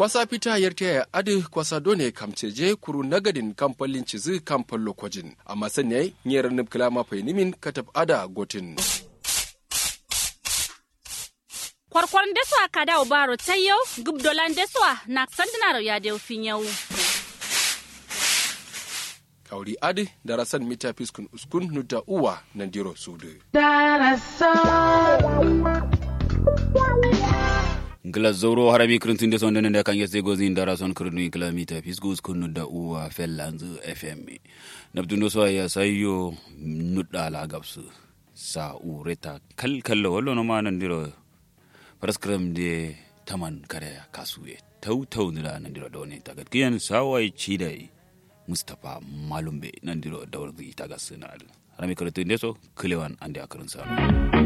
kwasa fita yarta ya adi kwasa done kamceje kuru nagadin kamfalin cizi kamfan lokojin amma sanya nyera nubkila mafai nimin katab ada gotin kwarkwaron deswa ka dawo baro ta yau gubdolan deswa na sandinar ya da fin yau kauri adi da rasan mita fiskun uskun nuda uwa nan diro sudu ngila zoro harami kirintinde son dene nde kange se gozi ndara son kirinu ngila mita fisgus kunu da uwa fellanzu fm nabdundo so ya sayo nudda la gabsu sa ureta kal kallo wallo no ma nandiro paraskram de taman kare kasuye tau tau ndira nandiro doni tagat kiyan sawai chidai mustapha malumbe nandiro dawrdi tagas sunal harami kirintinde so kilewan ande akarin sano